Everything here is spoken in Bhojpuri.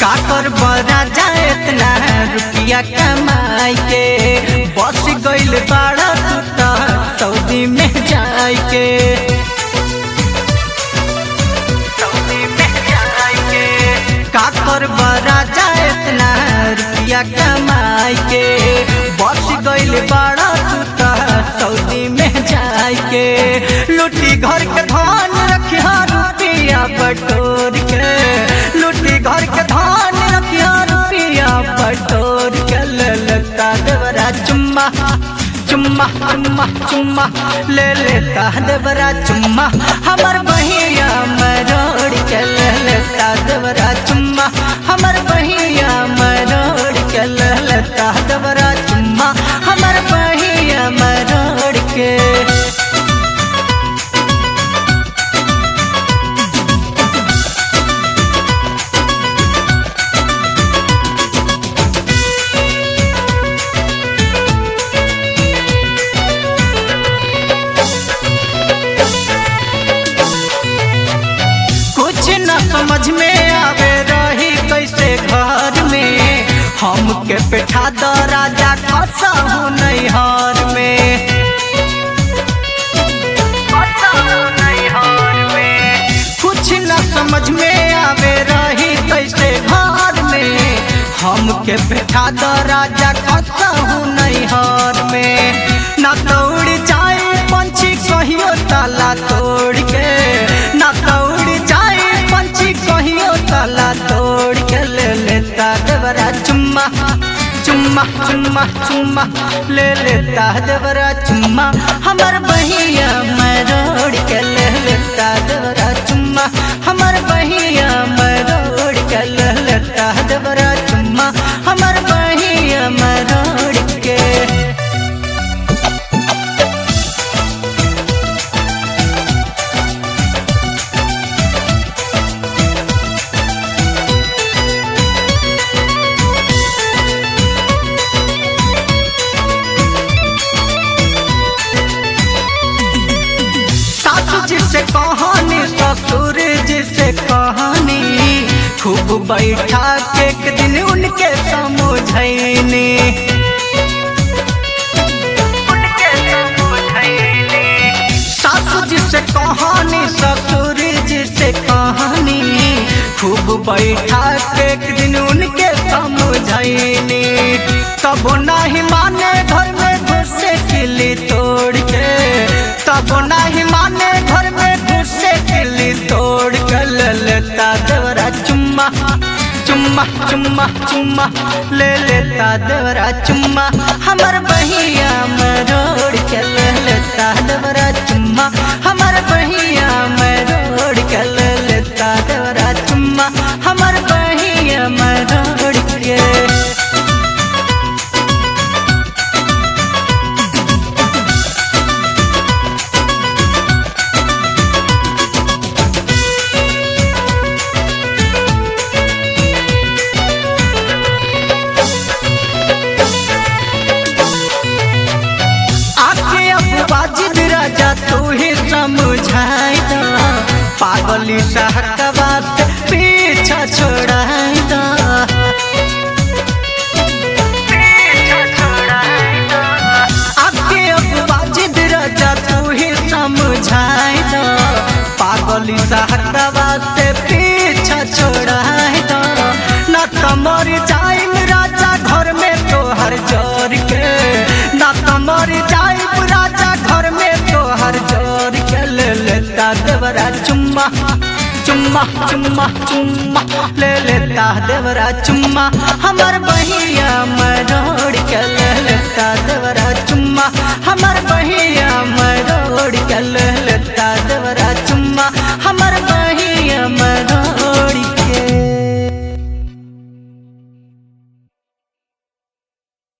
काकर बरा जाए इतना रुपया कमाई के बस गइल बाड़ा तू त सऊदी में जाए के सऊदी में जाए के काकर बरा जाए इतना रुपया कमाई के बस गइल बाड़ा तू त सऊदी में जाए के लुटी घर के धान रखिया रुपया बटोर के लुटी घर के धान रखिया रुपया बटोर के ले लेता देवरा चुम्मा चुम्मा चुम्मा चुम्मा ले लेता देवरा चुम्मा हमर बहिया मरोड़ के ले लेता देवरा चुम्मा हमर बहिया मरोड़ के ले लेता देवरा चुम्मा हमर बहिया मरोड़ के कुछ न समझ में आवे रही कैसे घर में हमके बैठा द राजा खसा हूँ नैहर में कुछ न समझ में आवे रही कैसे घर में हमके बैठा द राजा खसा हूँ नैहर में न दौड़ जाए पंछी कहियो ताला तोड़ के न दौड़ जाए पंछी कहियो ताला तोड़ के ले लेता देवरा चुम्मा चुम्मा चुम्मा चुम्मा ले लेता देवरा चुम्मा हमर बहिया मरोड़ के ले लेता देवरा चुम्मा हमर बहिया मरोड़ के ले लेता देवरा चुम्मा हमर बहिया मरोड़ के सासू जी से कहानी ससुर जी से कहानी खूब बैठा के एक दिन उनके समझैनी सासू जी से कहानी ससुर जी से कहानी खूब बैठा के एक दिन उनके समझैनी तब नहीं माने घर में घुसे किली तोड़ के तब नहीं माने घर में घुसे किली तोड़ के ले लेता देवरा चुम्मा चुम्मा चुम्मा चुम्मा ले लेता देवरा चुम्मा हमर बहिया मरोड़ के ले लेता देवरा चुम्मा हमर बहिया मरोड़ के ले लेता देवरा चुम्मा हमर बहिया मरोड़ के आके अब बाजिद राजा तू ही समझाई दा पागली सहकवा से पीछा छोड़ाई दा आके अब बाजिद राजा तू ही समझाई दा पागली सहकवा से पीछा छोड़ाई दा ना तमर जाइम राजा घर में तोहर जोर के ना तमर जाइम राजा घर में तोहर जोर के ले लेता देवरा चुम्मा चुम्मा चुम्मा चुम्मा ले लेता देवरा चुम्मा हमर बहिया मरोड़ के ले लेता देवरा